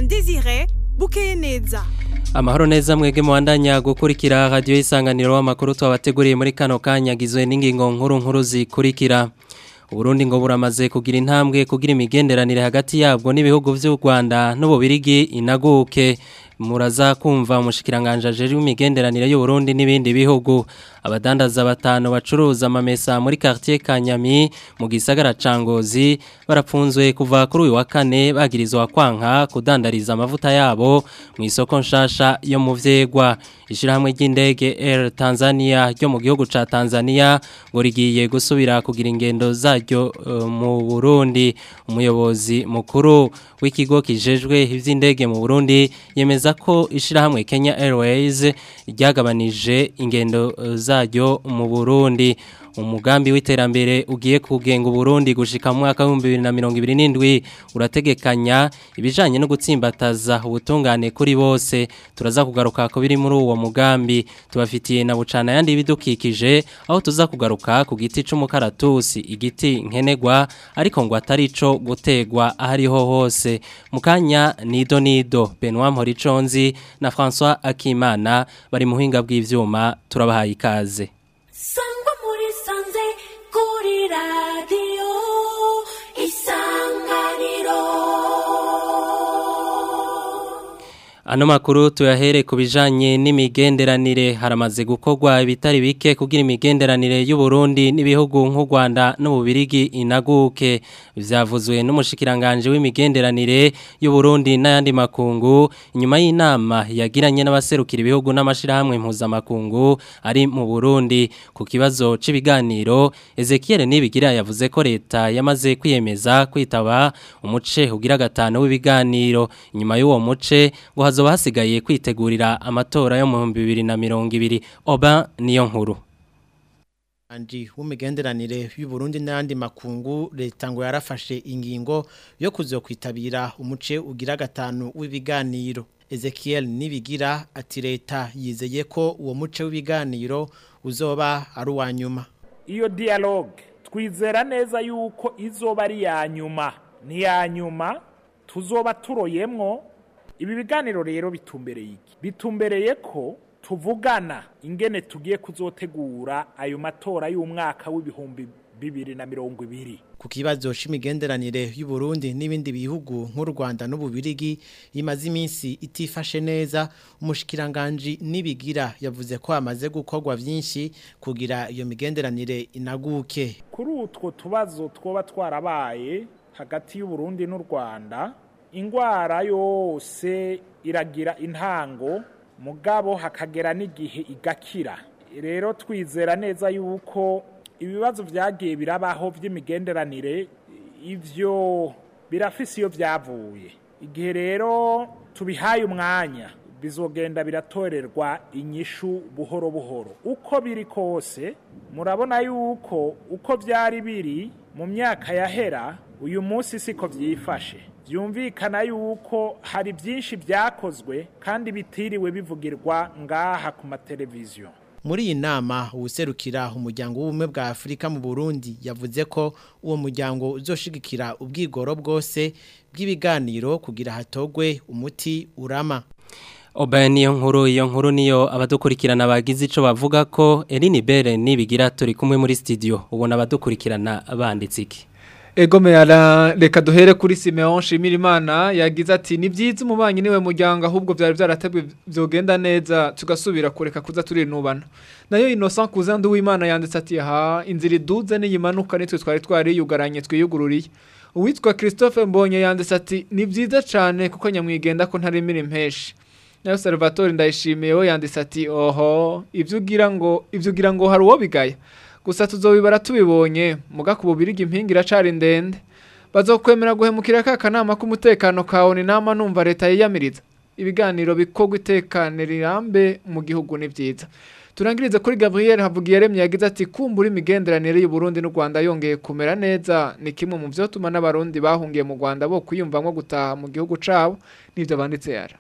Desire bukeye neza Amahoro neza mwege muwandanya gukurikira radio isanganiro w'amakuru twabateguriye muri kano kanya gizwe n'ingingo nkuru nkuru zikurikira Uburundi ngo buramaze kugira intambwe kugira imigenderanire hagati yabwo n'ibihugu vy'u Rwanda n'ububirigi inaguke muraza kumva umushikiranganje ajeje imigenderanire y'u Burundi n'ibindi bihugu abadandaza batanu bacuruza amamesa muri quartier Kanyami mu gisagara cangozi barapfunzwe kuva kuri uyu wa kane bagirizwa kwanka kudandariza amavuta yabo mu isoko nshasha yo mu vyegwa ishirahamwe ry'indege Air Tanzania ryo mu gihugu ca Tanzania ngo rigiye gusubira kugira ingendo zaryo uh, mu Burundi umuyobozi mukuru w'ikigo kijejwe ivy'indege mu Burundi yemeza ko ishirahamwe Kenya Airways ryagabanije ingendo uh, zaryo mu Burundi umugambi w'iterambere ugiye kugenga Burundi gushika mu mwaka wa 2027 urategekanya ibijanye no gutsimbataza ubutungane kuri bose turaza kugaruka ko biri muri uwo mugambi tubafitiye na bucana yandi bidukikije aho tuza kugaruka ku giti c'umukaratusi igiti nkenegwa ariko ngo atari ico gutegwa ahariho hose mukanya nido nido Benoit Mporiconzi na François Akimana bari muhinga bw'ivyuma turabahaye ikaze sangwa muri sanze kuri radiyo isanganiro Ano makuru tuyahere ku bijanye n'imigenderanire haramaze gukorwa ibitari bike kugira imigenderanire y'u Burundi n'ibihugu nk'u Rwanda n'ububirigi inaguke vyavuzwe n'umushikiranganje w'imigenderanire y'u Burundi n'ayandi makungu inyuma y'inama yagiranye n'abaserukira ibihugu n'amashirahamwe mpuzamakungu ari mu Burundi ku kibazo c'ibiganiro Ezekiel Nibigira yavuze ko leta yamaze kwiyemeza kwitaba umuce ugira gatano w'ibiganiro inyuma y'uwo muce ngo hazoba hasigaye kwitegurira amatora yo mu 2020 oba niyo nkuru Anji w'imigenderanire y'u Burundi n'andi makungu leta ngo yarafashe ingingo yo kuzokwitabira umuce ugira gatanu w'ibiganiro Ezekiel Nibigira ati leta yizeye ko uwo muce w'ibiganiro uzoba ari uwa nyuma iyo dialogue twizera neza yuko izoba ari ya nyuma ni ya nyuma tuzoba turoyemwo ibi biganiro rero bitumbereye iki bitumbereye ko tuvugana ingene tugiye kuzotegura ayo matora y'umwaka w'ibihumbi bibiri na mirongo ibiri ku kibazo c'imigenderanire y'u Burundi n'ibindi bihugu nk'u Rwanda n'ububirigi imaze iminsi itifashe neza umushikiranganje nibigira yavuze ko amaze gukorwa vyinshi kugira iyo migenderanire inaguke kuri utwo tubazo twoba twarabaye hagati y'u Burundi n'u Rwanda ingwara yose iragira intango mugabo hakagera n'igihe igakira rero twizera neza yuko ibibazo byagiye birabaho by'imigenderanire ibyo birafise iyo byavuye igihe rero tubihaye umwanya bizogenda biratorerwa inyishu buhoro buhoro uko biri kose murabona yuko uko byari biri mu myaka yahera uyu munsi siko byifashe byumvikana yuko hari byinshi byakozwe kandi bitiriwe bivugirwa ngaha ku mateleviziyo muri iyi nama uwuserukira umuryango w'ubumwe bwa afurika mu burundi yavuze ko uwo muryango uzoshigikira ubwigoro bwose bw'ibiganiro kugira hatogwe umuti urama Oba niyo nkuru iyo nkuru niyo abadukurikirana bagize ico bavuga ko Eline Bere nibigira turi kumwe muri studio ubona abadukurikirana banditse iki Ego meyara reka duhere kuri Simeon Shimirimana yagize ati ni byiza umubanyi niwe muryango ahubwo byari byaratabwe byogenda neza tugasubira kureka kuza turinubana nayo Innocent Kuzandu w'Imana yanditse ati ha inzira iduze n'iyimanuka nitwe twari twari yugaranye twiyugururiye uwitwa Christophe Mbonye yanditse ati ni byiza cyane kuko nyamwigenda ko ntarimira impeshi nayo Salvatore ndayishimiye we yanditse ati oho ivyo ugira ngo ivyo ugira ngo hari uwo bigaya gusa tuzobibara tubibonye muga ku bubirigi impinga iracari ndende bazokwemera guhemukira ka kanama k'umutekano kawe ni nama numva leta yiyamiriza ibiganiro bikorwa itekane rirambe mu gihugu ni byiza turangirize kuri Gabriel Havugiyaremye yagize ati kumbura imigenderanire y'u Burundi n'u Rwanda yongeye kumera neza ni kimwe mu byo tuma n'abarundi bahungiye mu Rwanda bo kwiyumvamwo gutaha mu gihugu cabo nivyo banditse yara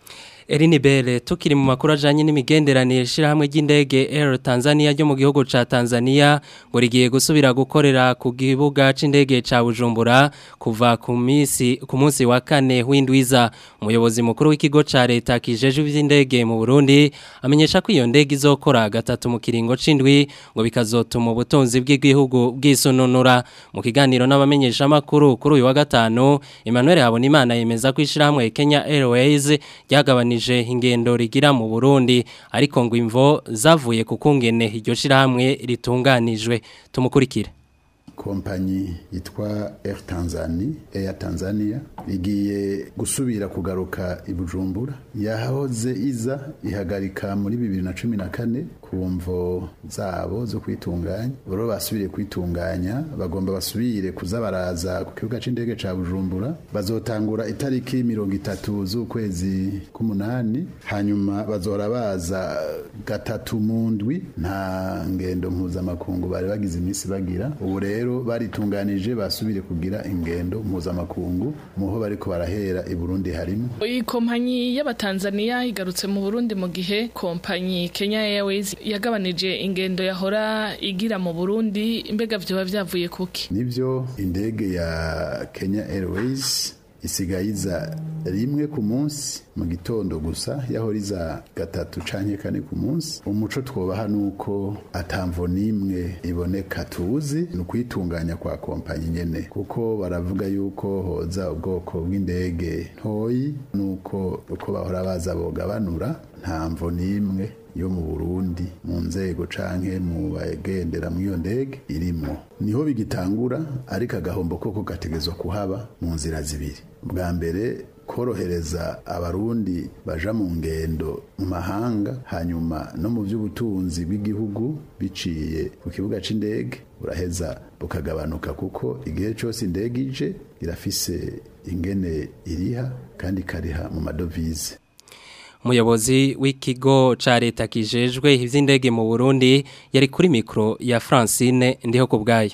Erini Bele tukiri mu makuru ajanye n'imigenderanire shirahamwe ry'indege Air Tanzania ryo mu gihugu ca Tanzania ngo rigiye gusubira gukorera ku kibuga c'indege ca Bujumbura kuva ku misi ku munsi wa kane w'indwiza umuyobozi mukuru w'ikigo ca leta kijeje ivy'indege mu Burundi amenyesha ko iyo ndege izokora gatatu mu kiringo c'indwi ngo bikazotuma ubutunzi bw'igihugu bwisununura mu kiganiro n'abamenyesha makuru kuri uyu wa gatanu Emmanuel Habonimana yemeza ko ishirahamwe Kenya Airways ryagabanije ingendo rigira mu Burundi ariko ngo imvo zavuye ku kungene iryo shirahamwe ritunganijwe tumukurikire kompanyi yitwa Air Tanzania Air Tanzania igiye gusubira kugaruka i Bujumbura yahoze iza ihagarika muri 2014 kumvo zabo zo kwitunganya boro basubiriye kwitunganya bagomba basubire kuza baraza ku kibuga c'indege ca Bujumbura bazotangura itariki 30 z'ukwezi k'umunani hanyuma bazora baza gatatu mu ndwi nta ngendo mpuzamakungu bari bagize iminsi bagira ubu rero baritunganije basubire kugira ingendo mpuzamakungu muho bariko barahera i Burundi harimo iyi kompanyi y'abatanzaniya igarutse mu Burundi mu gihe kompanyi Kenya Airways yagabanije ingendo yahora igira mu Burundi imbega vyoba vyavuye kuki nivyo indege ya Kenya Airways isigayiza rimwe ku munsi mu gitondo gusa yahoriza gatatu canke kane ku munsi umuco twobaha nuko atamvo nimwe iboneka tuzi ni ukwitunganya kwa kompanyi nyene kuko baravuga yuko hoza ubwoko bw'indege ntoyi nuko uko bahora baza bogabanura nta mvo nimwe yo mu Burundi mu nzego canke mu bagendera mu iyo ndege irimo niho bigitangura ariko agahombo koko gategezwa kuhaba mu nzira zibiri bwa mbere korohereza abarundi baja mu ngendo mu mahanga hanyuma no mu by'ubutunzi bw'igihugu biciye ku kibuga c'indege buraheza bukagabanuka kuko igihe cyose indege ije irafise ingene iriha kandi ikariha mu madovize umuyobozi w'ikigo ca leta kijejwe ivy'indege mu Burundi yari kuri mikro ya Francine ndiho ku bwayo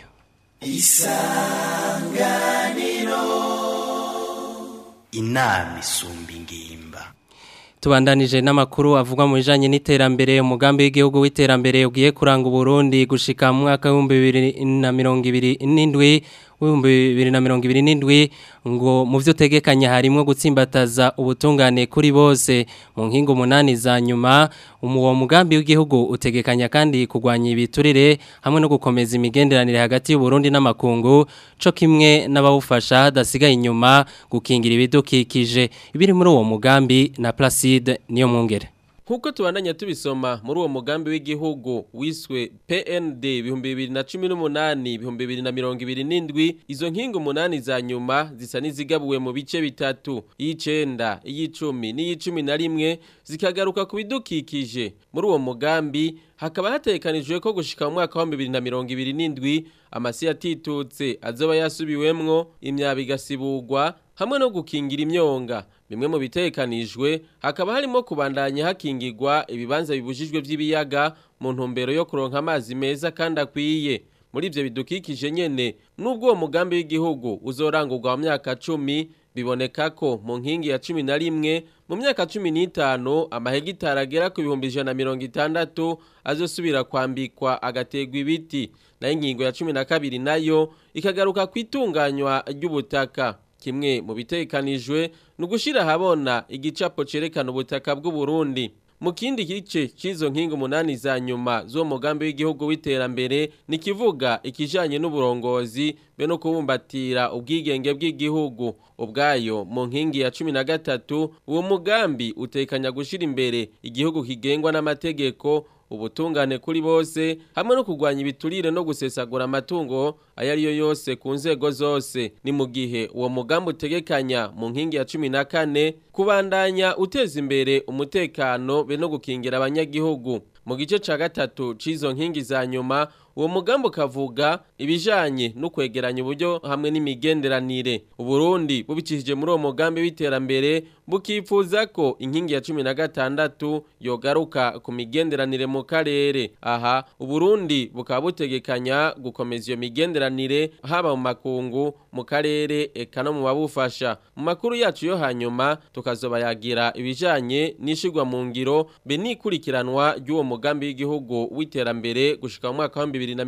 isanganiro inama isumba ingimba tubandanije n'amakuru avugwa mu bijanye n'iterambere umugambi w'igihugu w'iterambere ugiye kuranga Burundi gushika mu mwaka wa 2027 w'ibihumbi bibiri na mirongo ibiri n'indwi ngo mu byo utegekanya harimo gutsimbataza ubutungane kuri bose mu nkingo umunani za nyuma uwo mugambi w'igihugu utegekanya kandi kurwanya ibiturire hamwe no gukomeza imigenderanire hagati y'uburundi n'amakungu co kimwe n'abawufasha hadasigaye inyuma gukingira ibidukikije ibiri muri uwo mugambi na Placide niyo mwungere Nkuko tubandanya tubisoma muri uwo mugambi w'igihugu wiswe PND 2018 2027 izo nkingo umunani za nyuma zisa nizigabuwe mu bice bitatu y'icenda y'icumi n'iyicumi na rimwe zikagaruka ku bidukikije muri uwo mugambi hakaba hatekanijwe ko gushika mu mwaka wa 2027 amasi yatitutse azoba yasubiwemwo imyabi igasibugwa hamwe no gukingira imyonga bimwe mu bitekanijwe hakaba harimo kubandanya hakingirwa ibibanza bibujijwe by'ibiyaga mu ntumbero yo kuronka amazi meza kandi akwiye muri ibyo bidukikije nyene nubwo uwo mugambi w'igihugu uzorangurwa mu myaka cumi biboneka ko mu nkingi ya cumi na rimwe mu myaka cumi n'itanu amahegitari agera ku bihumbi ijana na mirongo itandatu azosubira kwambikwa agategwa ibiti nayo ingingo ya cumi na kabiri nayo ikagaruka ku itunganywa ry'ubutaka kimwe mu bitekanijwe ni ugushyira ahabona igicapo cyerekana ubutaka bw'uburundi mu kindi gice cy'izo nkingi umunani za nyuma z'uwo mugambi w'igihugu w'iterambere ni kivuga ikijyanye n'uburongozi be no kubumbatira ubwigenge bw'igihugu ubwayo mu nkingi ya cumi na gatatu uwo mugambi utekanya gushyira imbere igihugu kigengwa n'amategeko ubutungane kuri bose hamwe no kurwanya ibiturire no gusesagura amatungo ayo ari yo yose ku nzego zose ni mu gihe uwo mugambi utegekanya mu nkingi ya cumi na kane kubandanya uteza imbere umutekano be no gukingira abanyagihugu mu gice ca gatatu c'izo nkingi za nyuma uwo mugambi ukavuga ibijanye no kwegeranya uburyo hamwe n'imigenderanire uburundi bubicishije muri uwo mugambi w'iterambere bukifuza ko inkingi ya cumi na gatandatu yogaruka ku migenderanire mu karere aha uburundi bukaba butegekanya gukomeza iyo migenderanire haba mu makungu mu karere eka no mu babufasha mu makuru yacu yo hanyuma tukazoba yagira ibijanye n'ishigwa mu ngiro be n'ikurikiranwa ry'uwo mugambi w'igihugu w'iterambere gushika mu mwaka wa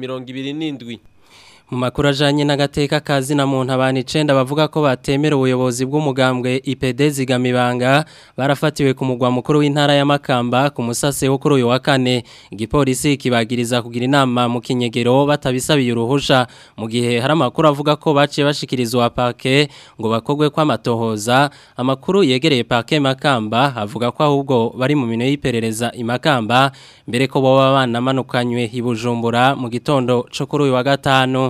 2027 mu makuru ajanye n'agateka kazi na muntu abantu 9 bavuga ko batemera ubuyobozi bw'umugambwe IPD zigamibanga barafatiwe ku mugwa mukuru w'intara ya Makamba ku musase wo kuri uyu wa kane igipolisi kibagiriza kugira inama mu kinyegero batabisabiye uruhusha mu gihe hari amakuru avuga ko baciye bashikirizwa parke ngo bakogwe kwa matohoza amakuru yegereye parke Makamba avuga ko ahubwo bari mu mino y'iperereza imakamba mbere ko boba banamanukanywe ibujumbura mu gitondo cyo kuri uyu wa gatanu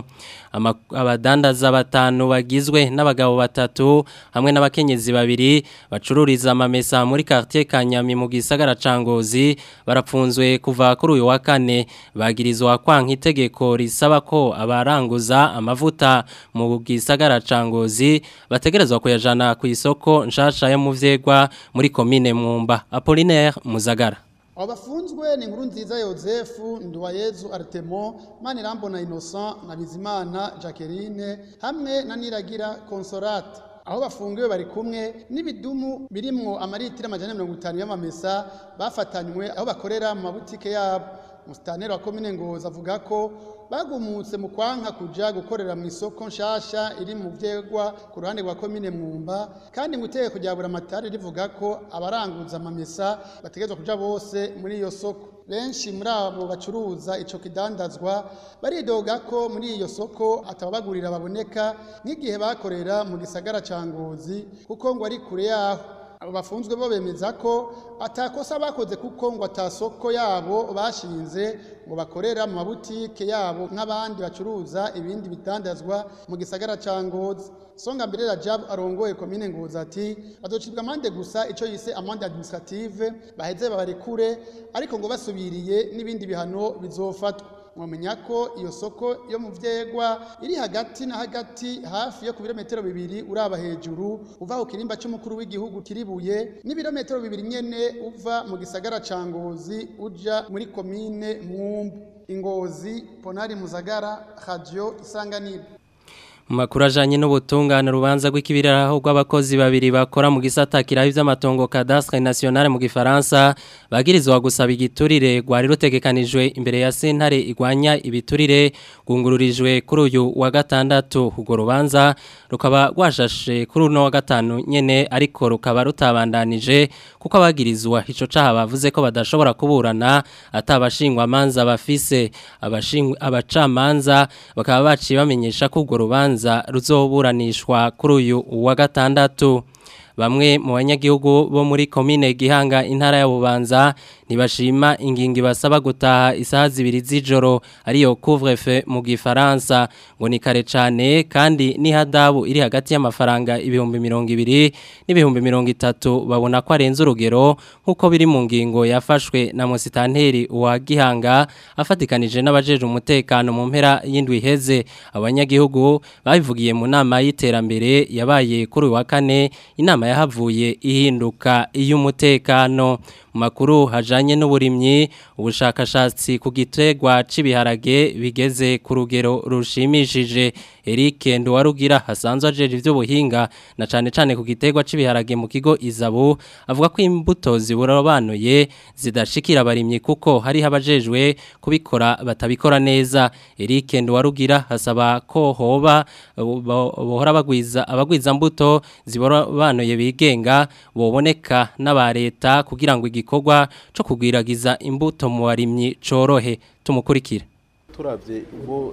abadandaza batanu bagizwe n'abagabo batatu hamwe n'abakenyezi babiri bacururiza amamesa muri quartier Kanyami mu gisagara cangozi barapfunzwe kuva kuri uyu wa kane bagirizwa kwanka itegeko risaba ko abaranguza amavuta mu gisagara cangozi bategerezwa kuyajana ku isoko nshasha yo mu vyegwa muri commune Mwumba Apollinaire Muzagara abo bafunzwe ni inkuru nziza yosefu nduwayezu aritemo manirambona innocent na bizimana jacqueline hamwe na niragira consolate aho bafungiwe bari kumwe n'ibidumu birimwo amaritiro amajana mirongo itanu y'amamesa bafatanywe aho bakorera mu mabutike yabo musitaneri wa komine ngozi avuga ko bagumutse mu kwanka kuja gukorera mu isoko nshasha iri mu vyegwa ku ruhande rwa komine mwumba kandi ngo itegeko rya buramatari rivuga ko abaranguza amamesa bategerezwa kuja bose muri iyo soko benshi muri abo bacuruza ico kidandazwa baridoga ko muri iyo soko atababagurira baboneka nk'igihe bakorera mu gisagara ca ngozi kuko ngo ari kure yaho abo bafunzwe bo bemeza ko atakosa bakoze kuko ngo atasoko yabo bashinze ngo bakorera mu mabutike yabo nk'abandi bacuruza ibindi bitandazwa mu gisagara ca ngozi songa mbere Rajab arongoye komine ngozi ati bazocibwa amande gusa ico yise amande administrative baheze babarekure ariko ngo basubiriye n'ibindi bihano bizofatwa mwamenya ko iyo soko yo mu vyegwa iri hagati na hagati hafi yo ku birometero bibiri uraba hejuru uva ku kirimba c'umukuru w'igihugu kiribuye n'ibirometero bibiri nyene uva mu gisagara ca ngozi uja muri komine mwumbu ingozi ponari muzagara radio isanganiro Makuru ajanye n'ubutungane rubanza rw'ikibiriraho rw'abakozi babiri bakora mu gisata kiraho ivy'amatongo cadastre nationale mu gifaransa bagirizwa gusaba igiturire gwari rutegekanijwe imbere ya sentare igwanya ibiturire gungururijwe kuri uyu wa gatandatu urwo rubanza rukaba rwashashe kuri uno wa gatanu nyene ariko rukaba rutabandanije kuko abagirizwa ico caha bavuze ko badashobora kuburana atabashingwa amanza bafise abashingwa abacamanza bakaba baciye bamenyesha ko urwo rubanza ruzoburanishwa kuri uyu wa gatandatu bamwe mu banyagihugu bo muri komine gihanga intara ya bubanza ntibashima ingingo basaba gutaha isaha zibiri z'ijoro ariyo couvre-feu mu gifaransa ngo ni kare cyane kandi n'ihadabu iri hagati y'amafaranga ibihumbi mirongo ibiri n'ibihumbi mirongo itatu babona ko arenze urugero nk'uko biri mu ngingo yafashwe na musitanteri wa gihanga afatikanije n'abajeje umutekano mu mpera y'indwi iheze abanyagihugu babivugiye mu nama y'iterambere yabaye kuri uyu wa kane inama yahavuye ihinduka iy'umutekano mu makuru hajanye n'uburimyi ubushakashatsi ku gitegwa c'ibiharage bigeze ku rugero rushimishije Eric Nduwarugira hasanzwe ajeje ivy'ubuhinga na cane cane ku gitegwa c'ibiharage mu kigo Izabu avuga ko imbuto ziburobanuye zidashikira abarimyi kuko hari habajejwe kubikora batabikora neza Eric Nduwarugira hasaba ko hoba bohora bagwiza abagwiza mbuto ziburobanuye bigenga boboneka n'aba leta kugira ngo igikorwa cyo kugwiragiza imbuto mu barimyi corohe tumukurikira turavye ubwo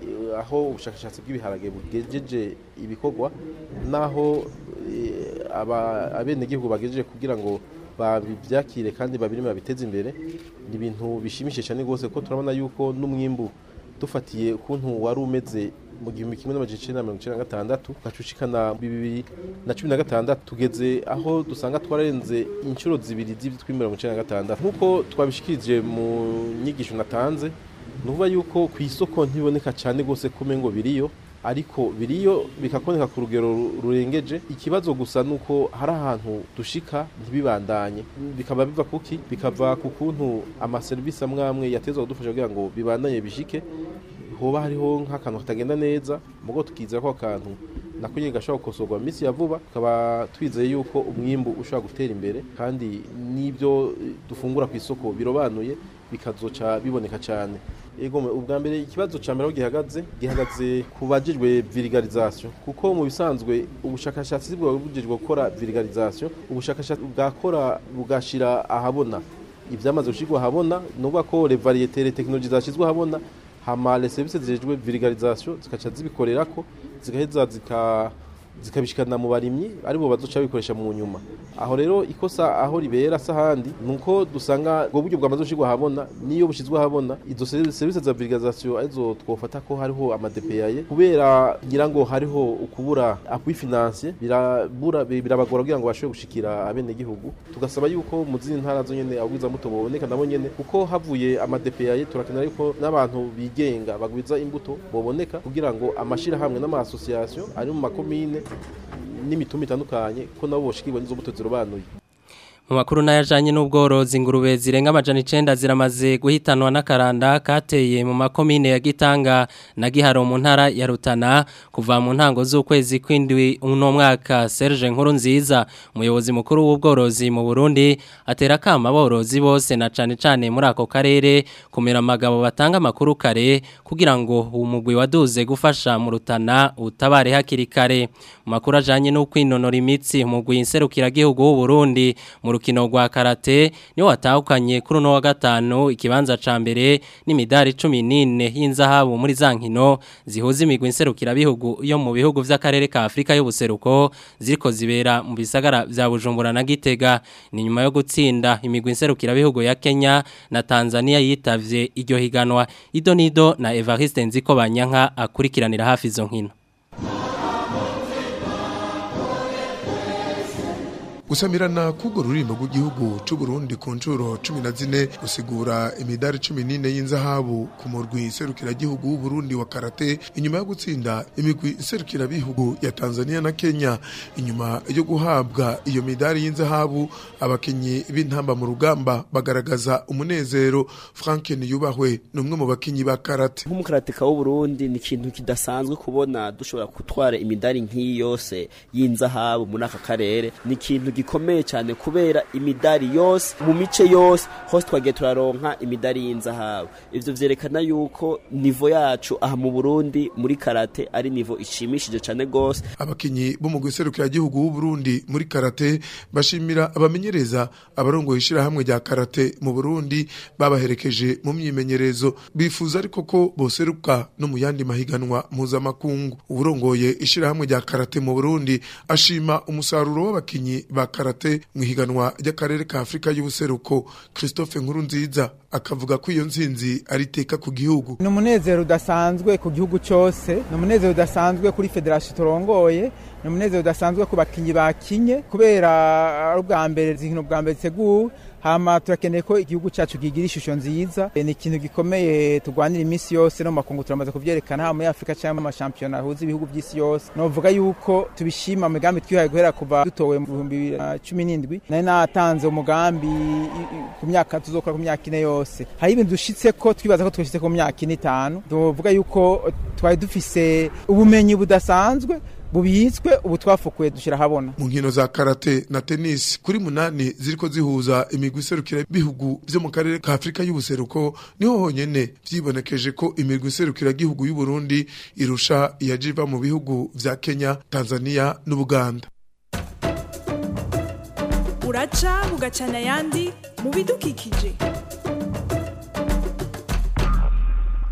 aho ubushakashatsi bw'ibiharage bugejeje ibikorwa naho abenegihugu bagejeje kugira ngo babyakire kandi babirime babiteze imbere ni ibintu bishimishije cyane rwose ko turabona yuko n'umwimbu dufatiye ukuntu wari umeze mu gihumbi kimwe n'amajana icenda na mirongo icenda na gatandatu ugacushikana bibiri na cumi na gatandatu tugeze aho dusanga twararenze inshuro zibiri z'ibyo mirongo icenda na gatandatu nk'uko twabishikirije mu nyigisho natanze ni ukuvuga yuko ku isoko ntiboneka cyane rwose ko umengo biriyo ariko biriyo bikaboneka ku rugero rurengeje ikibazo gusa ni uko hari ahantu dushika ntibibandanye bikaba biva kuki bikava ku kuntu amaserivisi amwe amwe yatezwa kudufasha kugira ngo bibandanye bishike hoba hariho nk'akantu katagenda neza mugo tukizera ko akantu nako nyine gashobora gukosorwa mu minsi ya vuba tukaba twizeye yuko umwimbu ushobora gutera imbere kandi n'ibyo dufungura ku isoko birobanuye bikazoca biboneka cyane ego ubwa mbere ikibazo cya mbere aho gihagaze gihagaze ku bajejwe virigalization kuko mu bisanzwe ubushakashatsi bwaba bujejwe gukora virigalization ubushakashatsi bwakora bugashira ahabona ibyamaze gushyirwa ahabona ni ukuvuga ko le variete le technologie zashyizwe ahabona hama les services zijejwe virigalization zikaca zibikorera ko zigaheza zika zikabishikana mu barimyi aribo bazoca bikoresha mu nyuma aho rero ikosa aho ribera sahandi nuko dusanga ubwo buryo bwamaze gushirwa habona niyo bushizwe habona izo service za virigalization arizo twofata ko hariho amadepeyaye kubera ngira ngo hariho ukubura appui financier birabura birabagora kugira ngo bashobore gushikira abene gihugu tugasaba yuko mu zindi ntara zo nyene abwiza muto boboneka nabo nyene kuko havuye amadepeyaye turakenera yuko n'abantu bigenga bagwiza imbuto boboneka kugira ngo amashira hamwe n'ama association ari mu makomine n'imitumba itandukanye ko nabo boshikirwa n'izo mbuto zirobanuye mu makuru n'ayajanye n'ubworozi ingurube zirenga amajana icenda ziramaze guhitanwa n'akaranda kateye mu makomine ya Gitanga na Giharo mu ntara ya Rutana kuva mu ntango z'ukwezi kwindwi uno mwaka Serge Nkuru nziza umuyobozi mukuru w'ubworozi mu Burundi atera kama aborozi bose na cane cane muri ako karere kumera amagabo batanga amakuru kare kugira ngo umugwi waduze gufasha mu Rutana utabare hakiri kare mu makuru ajanye no kwinonora imitsi umugwi inserukira gihugu w'u Burundi mu rukino rwa karate niwo watahukanye kuri uno wa gatanu ikibanza ca mbere n'imidari 14 y'inzahabu muri za nkino zihuza imigwi inserukira bihugu yo mu bihugu vy'akarere ka Afrika y'ubuseruko ziriko zibera mu bisagara vya Bujumbura na Gitega ni nyuma yo gutsinda imigwi inserukira bihugu ya Kenya na Tanzania yitavye iryo higanwa Idonido na Evariste Nziko Banyanka akurikiranira hafi izo nkino gusamirana k'urwo rurimbo rw'igihugu cy'u Burundi ku nshuro cumi na zine gusigura imidari cumi n'ine y'inzahabu ku murwi iserukiragihugu w'u Burundi wa karate inyuma yo gutsinda imigwi iserukirabihugu ya Tanzania na Kenya inyuma yo guhabwa iyo midari y'inzahabu abakinyi b'intamba mu rugamba bagaragaza umunezero Frank Niyubahwe ni umwe mu bakinyi ba karate nk'umukaratika w'u Burundi ni ikintu kidasanzwe kubona dushobora gutwara imidari nk'iyi yose y'inzahabu muri aka karere ni ikintu gikomeye cyane kubera imidari yose mu mice yose hose twagiye turaronka imidari y'inzahabu ivyo vyerekana yuko nivo yacu aha mu Burundi muri karate ari nivo ishimishije cyane gose abakinyi bo mu guserukira gihugu w'u Burundi muri karate bashimira abamenyereza abarongoye ishirahamwe rya karate mu Burundi babaherekeje mu myimenyerezo bifuza ariko ko boseruka no mu yandi mahiganwa mpuzamakungu uburongoye ishirahamwe rya karate mu Burundi ashima umusaruro w'abakinyi ba karate mu ihiganwa ry'akarere ka Afrika y'ubuseruko Christophe Nkurunziza akavuga ko iyo nzinzi ari iteka ku gihugu ni umunezero udasanzwe ku gihugu cyose ni umunezero udasanzwe kuri federasiyo turongoye ni umunezero udasanzwe ku bakinnyi bakinye kubera ari ubwa mbere inkino bwa mbere ziteguwe hama turakeneye ko igihugu cyacu kigira ishusho nziza ni ikintu gikomeye turwanira iminsi yose no mu makungu turamaze kuvyerekana haba muri afurika cyangwa mu mashampiyona ahuza ibihugu by'isi yose novuga yuko tubishima mu migambi twihaye guhera kuva dutowe mu bihumbi bibiri na cumi n'indwi nari natanze umugambi ku myaka tuzokora ku myaka ine yose hari ibintu dushitse ko twibaza ko twashitse ku myaka ine itanu tuvuga yuko twari dufise ubumenyi budasanzwe bubitswe ubu twafukuye dushyira ahabona mu nkino za karate na tennis kuri munani ziriko zihuza imigwi iserukira bihugu byo mu karere ka Afrika y'ubuseruko niho honyene vyibonekeje ko imigwi iserukira gihugu y'u Burundi irusha iyajiva mu bihugu vya Kenya Tanzania n'Ubuganda uraca bugacana ayandi mu bidukikije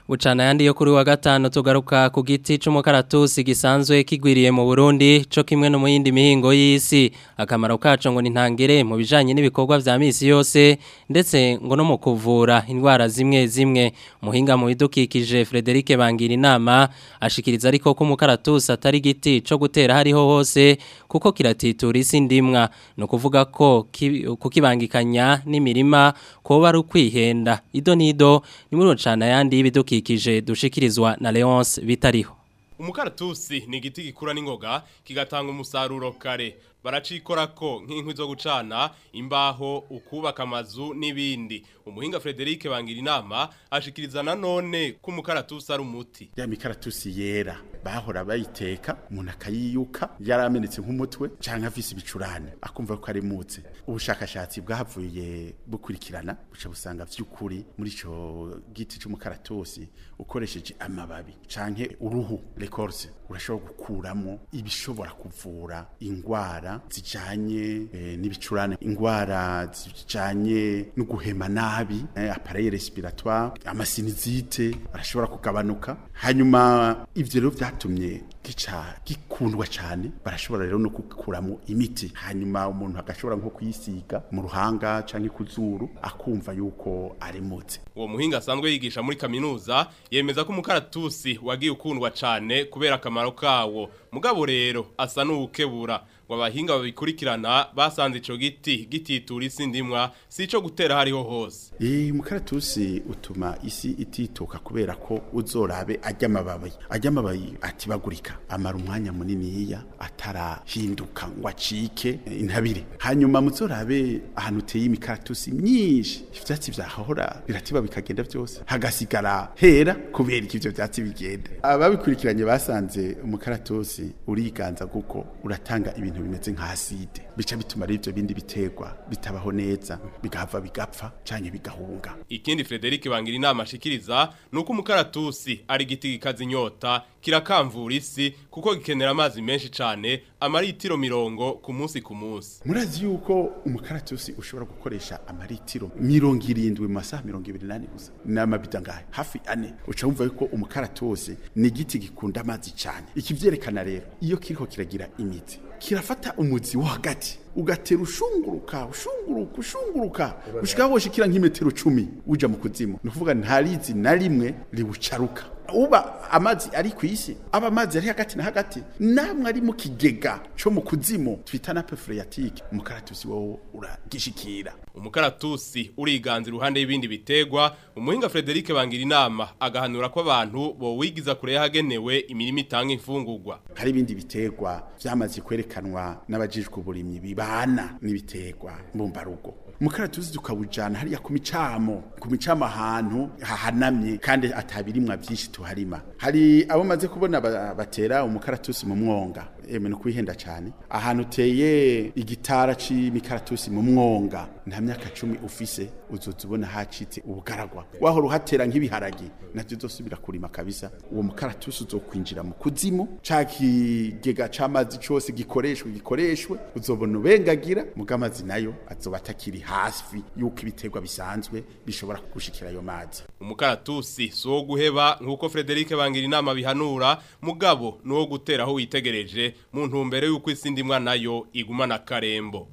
Bucana yandi yo kuri wa gatanu tugaruka ku giti c'umukaratusi gisanzwe kigwiriye mu Burundi co kimwe no mu yindi mihingo y'isi akamaro kaco ngo nintangere mu bijanye n'ibikorwa vya misi yose ndetse ngo no mu kuvura indwara zimwe zimwe muhinga mu bidukikije Frederic Bangira inama ashikiriza ariko ko umukaratusi atari giti co gutera hariho hose kuko kiratitura isi ndimwa no kuvuga ko ki- kukibangikanya n'imirima koba ari ukwihenda ido nido ni muri rucana yandi y'ibidukikije dushikirizwa na Leonce bitariho umukaratusi ni igiti gikura n'ingoga kigatanga umusaruro kare baracikorako nk'inkwi zo gucana imbaho ukubaka amazu n'ibindi umuhinga Frederic bangira inama ashikiriza nanone ko umukaratusi ari umuti ya mikaratusi yera bahora bayiteka umuntu akayiyuka yaramenetse nk'umutwe canke afise ibicurane akumva ko ari mutse ubushakashatsi bwahavuye bukurikirana buca busanga vy'ukuri muri ico giti c'umukaratusi ukoresheje amababi canke uruhu l'écorce urashobora gukuramo ibishobora kuvura ingwara zijanye eh, n'ibicurane ingwara zijanye no guhema nabi eh, appareil respiratoire amasinizite arashobora kugabanuka hanyuma ivyo rero vyatumye gica gikundwa cyane barashobora rero no kukuramo imiti hanyuma umuntu agashobora nko kuyisiga mu ruhanga canke ku zuru akumva yuko ari mutse uwo muhinga asanzwe yigisha muri kaminuza yemeza ko umukaratusi wagiye ukundwa cyane kubera akamaro kawo mugabo rero asa n'uwukebura ngo abahinga babikurikirana basanze ico giti gititura isi ndimwa si ico gutera hariho hose Eh mukaratusi utuma isi itituka kubera ko uzorabe ajya amababi ajya amababi atibagurika amara umwanya muniniya atarahinduka ngo acike eh, intabire hanyuma muzorabe ahantu uteye imikaratusi myinshi ivyatsi vyahora biratiba bikagenda byose hagasigara hera kubera iki ivyo vyatsi bigenda ababikurikiranye basanze umukaratusi uriganza kuko uratanga ibintu bimeze nka acide bica bituma rero ivyo bindi biterwa bitabaho neza bigahava bigapfa canke bigahunga ikindi Frederic bangira inama ashikiriza nuko umukaratusi ari igiti gikaza inyota kirakamvura isi kuko gikenera amazi menshi cane amaritiro mirongo ku munsi ku munsi murazi yuko umukaratusi ushobora gukoresha amaritiro mirongo irindwi mu masaha mirongo ibiri n'ane gusa n'amabida ngahe hafi ane uca wumva yuko umukaratusi ni igiti gikunda amazi cyane iki vyerekana rero iyo kiriko kiragira imizi kirafata umuzi wo hagati ugatera ushunguruka ushunguruka ushunguruka ushika woshikira nk'imetero cumi uja mu kuzimu ni ukuvuga nta rizi na rimwe ribucaruka uba amazi ari ku isi aba amazi ari hagati na hagati namwe ari mu kigega co mu kuzimu twita na phreatique umukaratusi wowe uragishikira umukaratusi uriganza iruhande y'ibindi bitegwa umuhinga Frederic bangira inama agahanura ko abantu bo wigiza kure yahagenewe imirimo itanga imfungurwa hari ibindi bitegwa vyamaze kwerekanwa n'abajijwe uburimyi bibana n'ibitegwa mbumbarugo umukaratusi tukawujana hariya ku micamo ku micamo ahantu hahanamye kandi atabirimwa vyinshi tuharima hari abo maze kubona ba- batera umukaratusi mu mwonga eme no kwihenda cyane ahantu uteye igitara c'imikaratusi mu mwonga nta myaka cumi ufise uzoza ubona hacitse ubugaragwa wahora uhatera nk'ibiharagi navyo uzosubira kurima kabisa uwo mukaratusi uzokwinjira mu kuzimu ca kigega c'amazi cose gikoreshwe gikoreshwe uzobona ubengagira muga amazi nayo azoba atakiri hafi yuko ibiterwa bisanzwe bishobora gushikira ayo mazi umukaratusi si uwo guheba nk'uko Frederic bangira inama bihanura mugabo ni uwo gutera aho witegereje mu ntumbero y'uko isi ndimwa nayo igumana akarembo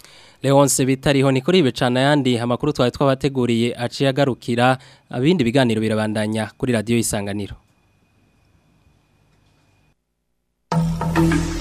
Leonce bitariho ni kuri ibicana yandi amakuru twari twabateguriye aciye agarukira abindi biganiro birabandanya kuri radio isanganiro